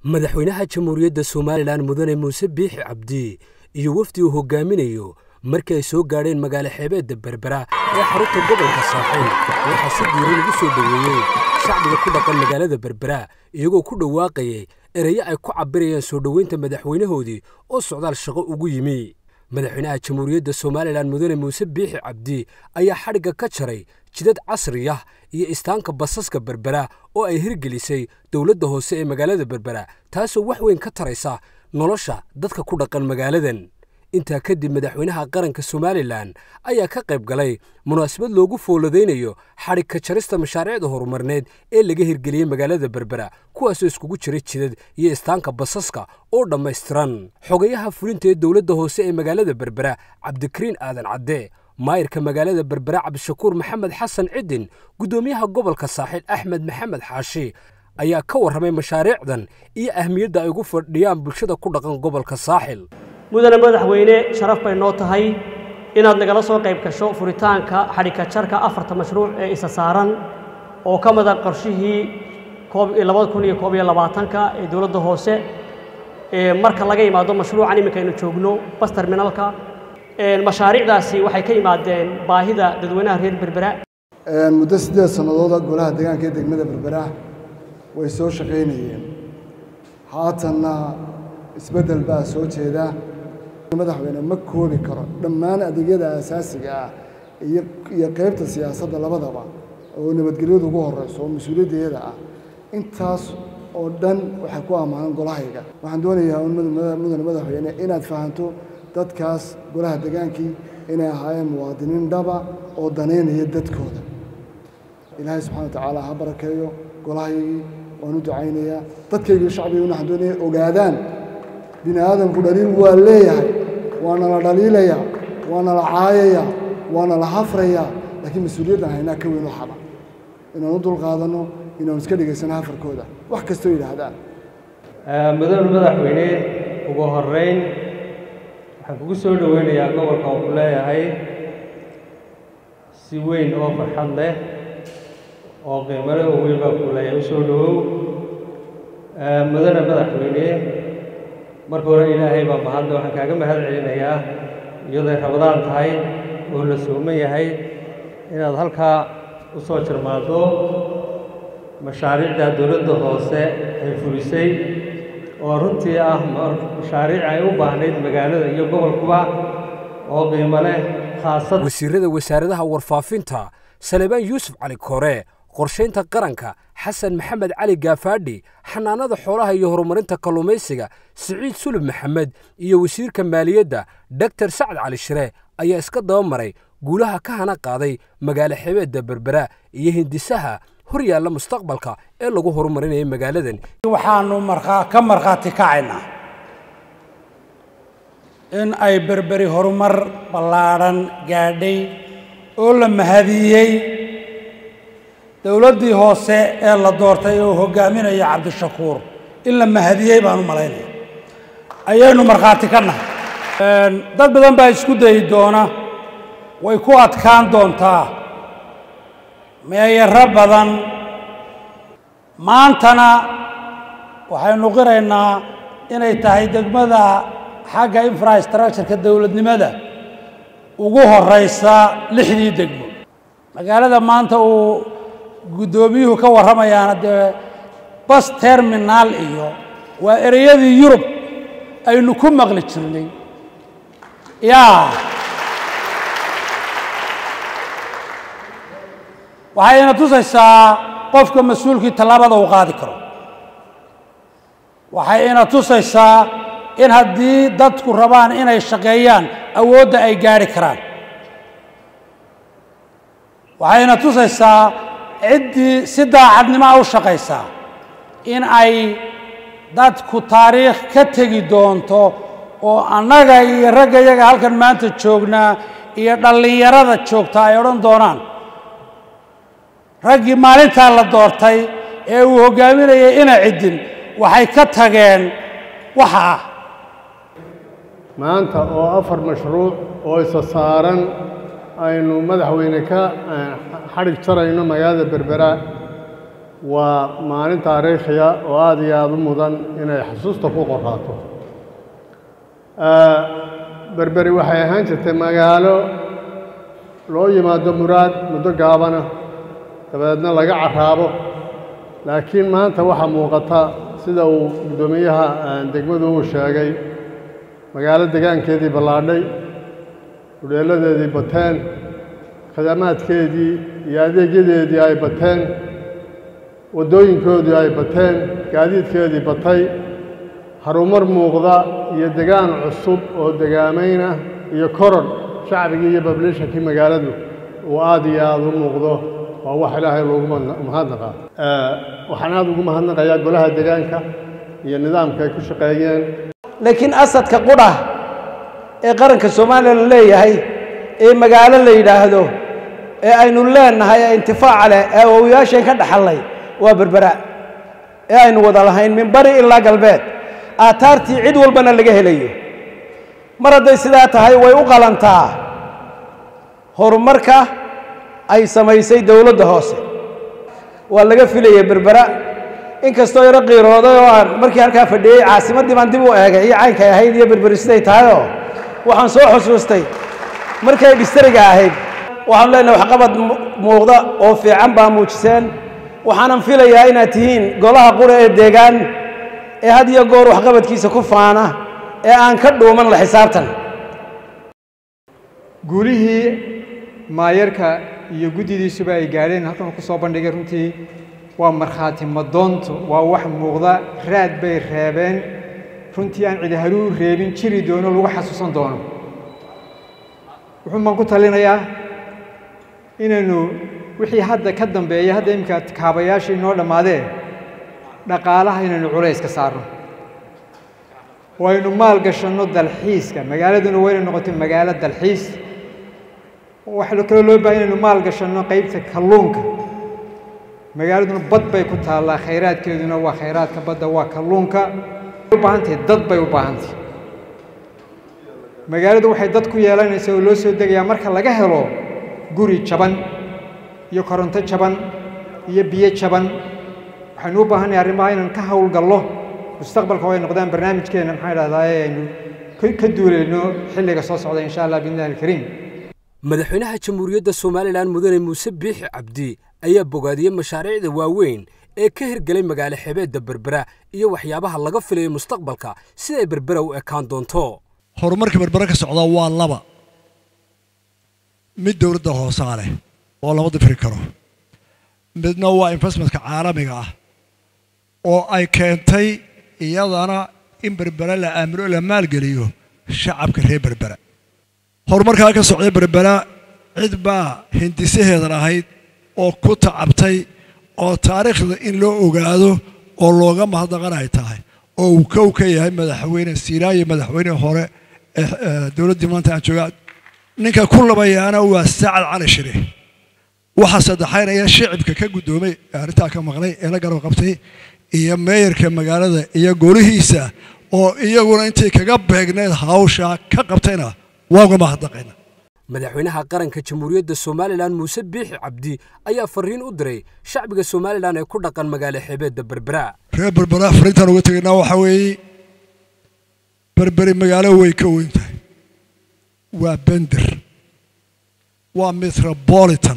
madaxweynaha jamhuuriyadda somalilan mudane muuse biixi cabdi iyo wafdi uu hogaaminayo markii ay soo gaadheen magaalo xeebeedda berbera ee xarunta gobolka saaxiil waxaa si diiran ugu soo dhoweeyey shacbiga ku dhaqan magaalada berbera iyagoo ku dhawaaqayay ereyo ay ku cabbirayaan soo dhoweynta madaxweynahoodii oo socdaal shaqo ugu yimi madaxweynaha jamhuuriyadda somalilan mudane muuse biixi cabdi ayaa xadhigga ka jaray jidad casri ah iyo istaanka basaska berbera oo ay hirgelisay dowladda hoose ee magaalada berbera taasoo wax weyn ka taraysa nolosha dadka ku dhaqan magaaladan intaa kadib madaxweynaha qaranka somalilan ayaa ka qayb galay munaasabad loogu fooladaynayo xadhig ka jarista mashaariicda horumarneed ee laga hirgeliyey magaalada berbera kuwaasoo iskugu jiray jidad iyo istaanka basaska oo dhammaystiran xogayaha fulinta ee dowladda hoose ee magaalada berbera cabdikariin aadan cadde maayirka magaalada berbera cabdishakuur maxamed xasan cidin guddoomiyaha gobolka saaxiil axmed maxamed xaashi ayaa ka warramay mashaariicdan iyo ahmiyadda ay ugu fadhiyaan bulshada ku dhaqan gobolka saaxil mudane madaxweyne sharaf bay noo tahay inaad nagala soo qayb gasho furitaanka xadhigka jarka afarta mashruuc ee isa saaran oo ka mida qorshihii labada kun iyo koob iyo labaatanka ee dowladda hoose marka laga yimaado mashruucan iminka aynu joogno bas terminalka mashaariicdaasi waxay ka yimaadeen baahida dadweynaha reer berbera muddo siddeed sannadooda golaha deegaanka ee degmada berbera way soo shaqaynayeen haatanna isbeddel baa soo jeeda madaxweyne ma koobi karo dhammaan adeegyada asaasiga ah iyo iyo qaybta siyaasadda labadaba oo nabadgelyadu ugu horeyso oo mas-uuliyaddeeda ah intaas oo dhan waxay ku ammaanan golahayga waxaan doonayaa mudane madaxweyne inaad fahanto dadkaas golaha degaankii inay ahaayeen muwaadiniin dhaba oo danaynaya dadkooda ilaahay subxana wa tacaala ha barakeeyo golahaygii waan u ducaynayaa dadkaygii shacbigii waxaan doonaya ogaadaan bini aadamku dhaliil waa leeyahay waana la dhaliilayaa waana la caayayaa waana la hafrayaa laakiin mas-uuliyaddan haynaa ka weyn waxaba inaan u dulqaadanno inaan iska dhegaysano hafarkooda wax kastoo yidhaahdaan mudane madaxweyne ugu horeyn waxaan kugu soo dhoweynayaa gobolka oo ku leeyahay si weyn oo farxad leh oo qiimale oo weyn baa ku leeyahay u soo dhowow mudane madaxweyne marka hore ilaahay baa mahadle waxaan kaaga mahad celinayaa iyaday rabadaan tahay oo la sooman yahay inaad halkaa u soo jirmaado mashaariicda dowladda hoose ay fulisay oo runtii ah mashaariic ay u baahnayd magaalada iyo gobolkuba oo qiimo leh khaasad wasiirada wasaaradaha warfaafinta salebaan yuusuf cali koore qorshaynta qaranka xasan maxamed cali gaafaadhi xanaanada xoolaha iyo horumarinta kalluumaysiga siciid sulub maxamed iyo wasiirka maaliyadda doktor sacad cali shire ayaa iska daba maray guulaha ka hana qaaday magaalo xebeedda berbera iyo hindisaha hor yaalla mustaqbalka ee lagu horumarinaya magaaladan waxaanu ka markhaati kacaynaa in ay berberi horumar ballaadhan gaadhay oo la mahadiyey dowladdii hoose ee la doortay oo hogaaminaya cabdishakuur in la mahadiyey baan u malaynaya ayaynu markhaati ka nahay dad badan baa isku dayi doona way ku adkaan doontaa meeyaro badan maantana waxaynu qiraynaa inay tahay degmada xagga infrastructureka dowladnimada ugu horeysa lixdii degmo magaalada maanta uu guddoomiyuhu ka warramayaana dee bas terminaal iyo waa ereyadii yurub aynu ku maqli jirnay yaa waxayna tusaysaa qofka mas-uulkii tallaabada uu qaadi karo waxay ina tusaysaa in haddii dadku rabaan inay shaqeeyaan awoodda ay gaadhi karaan waxayna tusaysaa ciddii si daacadnimoa u shaqaysaa in ay dadku taariikh ka tegi doonto oo annaga iyo ragga yaga halkan maanta joognaa iyo dhallinyarada joogta ay odhan doonaan raggii maalintaa la doortay ee uu hoggaaminayay ina ciddin waxay ka tageen waxa ah maanta oo afar mashruuc oo isa saaran aynu madaxweyne ka xadhig jarayno magaalada berbera waa maalin taariikhiya oo aada iyo aada u mudan inay xusuusta ku qoraato berberi waxay ahaan jirtay magaalo loo yimaado muraad muddo gaabana dabadeedna laga carraabo laakiin maanta waxaa muuqata sida uu guddoomiyaha degmadu uu sheegay magaalo degaankeedii ballaadhay hudheelladeedii bateen khidamaadkeedii iyo adeegyadeedii ay bateen waddooyinkoodii ay bateen gaadiidkeedii batay harumar muuqda iyo degaan cusub oo degaamayn ah iyo korodh shacbigii iyo bablishankii magaaladu uu aada iyo aada u muuqdo waa wax ilaahay loogu mahadnaqaa waxaan aada ugu mahadnaqayaa golaha degaanka iyo nidaamka ay ku shaqeeyeen laakiin asadka qudha ee qaranka soomaaliya la leeyahay ee magaalo la yidhaahdo ee aynu leenahay ee intifaaca leh ee awowayaasheen ka dhaxallay waa berbera ee aynu wada lahayn min bari ilaa galbeed aataartii cid walbana laga helayo mar hadday sidaa tahay way u qalantaa horumarka ay samaysay dowladda hoose waa laga filayay berbera inkastoo yaro qiirooday oo aan markii halkaa fadhiyey caasimaddii baan dib u eegay iyo caynkay ahayd iyo berberi siday tahayoo waxaan soo xusuustay markay dhistariga ahayd waxaanu leenahay waxqabad muuqda oo fiican baa muujiseen waxaanan filayaa inaad tihiin golaha qura ee deegaan ee had iyo goor waxqabadkiisa ku faana ee aan ka dhuuman la xisaabtan guulihii maayarka iyo guddidiisuba ay gaadheen halkan ku soo bandhigay runtii waa markhaati madoonto waa wax muuqda raad bay reebeen runtii aan cidi haluu reebin jiri doono lagu xasuusan doono wuxuun baan ku talinayaa inaynu wixii hadda ka dambeeya hadda iminka kaabayaashii noo dhammaadeen dhaqaalaha inaynu culays ka saarno oo aynu maal gashanno dalxiiska magaaladuna waa inay noqoto magaalo dalxiis waxaa kaloo loo bahay inaynu maal gashanno qaybta kalluunka magaaladuna bad bay ku taallaa khayraadkeeduna waa khayraadka badda waa kalluunka u baahantahay dad bay u baahantahay magaaladu waxay dad ku yeelanaysaa oo loo soo degayaa marka laga helo guri jaban iyo koronto jaban iyo biyo jaban waxaynu u baahannahay arrimaha inaan ka howlgallo mustaqbalka oo ay noqdaan barnaamijkeenna maxaa idhahdaa ee aynu ka duulayno xilliga soo socda insha allah biidnillahi alkariim madaxweynaha jamhuuriyadda somalilan mudane muuse biixi cabdi ayaa bogaadiyey mashaariicda waaweyn ee ka hirgelay magaalo xebeedda berbera iyo waxyaabaha laga filayo mustaqbalka siday berbera u ekaan doonto horumarka berbera ka socdaa waa laba mid dowladda hoosaa leh oo lama difri karo midna waa investmentka caalamiga ah oo ay keentay iyadana in berbera la aamino la maalgeliyo shacabka reer berbera horumarkaa ka socday berbera cid baa hindisaheeda lahayd oo ku tacabtay oo taariikhda in loo ogaado oo looga mahadnaqan ay tahay oo uu kow ka yahay madaxweyne siiraayo madaxweyne hore ee dowladdii maanta aan joogaa ninka ku labayaana waa sacad cali shire waxaa saddexaynaya shicibka ka guddoomay ee arrintaa ka maqlay ee la garab qabtay iyo meeyarka magaalada iyo golihiisa oo iyaguna intay kaga beegneed hawsha ka qabtayna waa uga mahadnaqayna madaxweynaha qaranka jamhuuriyadda somalilan muuse biixi cabdi ayaa fariin u diray shacbiga somalilan ee ku dhaqan magaalo xeebeedda berbera reer berbera fariintaan uga tegaynaa waxaa weeye berberi magaalo way ka weyn tahay waa bender waa metropolitan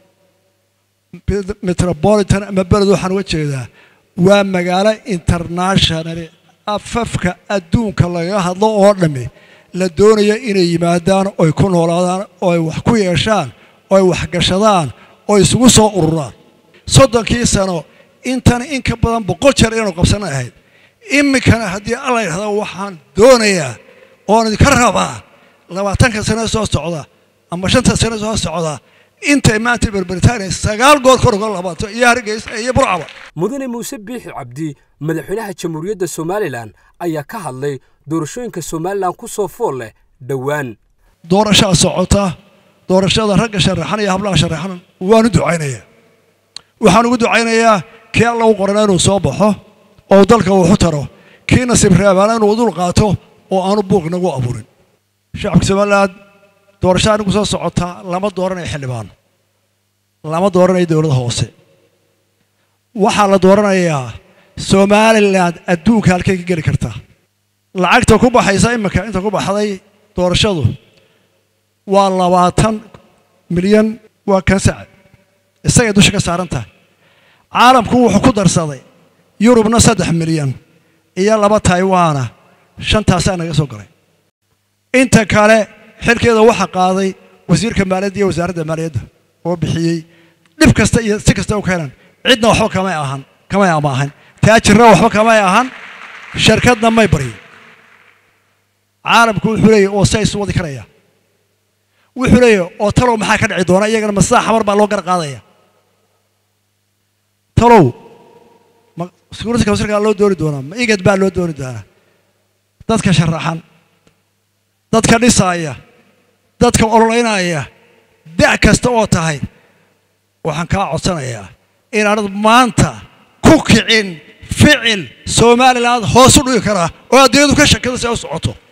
metropolitan ama beled waxaan uga jeedaa waa magaalo internationali afafka adduunka lagaga hadlo oo dhammi la doonaya inay yimaadaan oy ku noolaadaan oo ay wax ku yeeshaan oo ay waxgashadaan oo isugu soo ururaan soddonkii sano intan in ka badan boqol jeer inaanu qabsanay ahayd iminkana haddii alla yidhahda waxaan doonayaa oon idinka rabaa labaatanka sano soo socda ama shanta sano soo socda intay maanta berbritania sagaal goor kor uga labato iyo hargeysa iyo burcaba mudane muuse biixi cabdi madaxweynaha jamhuuriyadda somalilan ayaa ka hadlay doorashooyinka somalilan ku soo fool leh dhowaan doorashaa socota doorashada ragga sharaxan iyo hablaha sharaxan waanu ducaynayaa waxaan ugu ducaynayaa kii alla u qorana inuu soo baxo oo dalka wuxu taro kii nasiib reebaana inuu dul qaato oo aanu buuq nagu abuurin shacabka somaliland doorashada anigu soo socotaa lama dooranayo xildhibaan lama dooranayo dowladda hoose waxaa la dooranayaa somalilan adduunka halkay ka geli kartaa lacagta ku baxaysa iminka inta ku baxday doorashadu waa labaatan milyan waa kansac isagay dusha ka saaran tahay caalamku wuxuu ku darsaday yurubna saddex milyan iyo laba taiwana shantaasaa naga soo galay inta kale xilkeeda waxaa qaaday wasiirka maaliyadda iyo wasaaradda maaliyadda oo bixiyey dhib kasta iyo si kasta u keenan cidna waxba kamay ahan kamay amaahan taajirna waxba kamay ahan shirkadna may baryin caalamku wuxuu leeyahy oo si ay isu wadi karaya wuxuu leeyahy oo talow maxaa ka dhici doona iyagana masaa xamar baa loo gar qaadaya talow ma security councilkaa loo dooni doonaa ma igad baa loo dooni doonaa dadka sharaxan dadka dhisaaya dadka ololeynaya da' kasta oo tahay waxaan kaa codsanayaa inaanad maanta ku kicin ficil somaliland hoos u dhigi karaa oo adduunyadu ka shakada si ay u socoto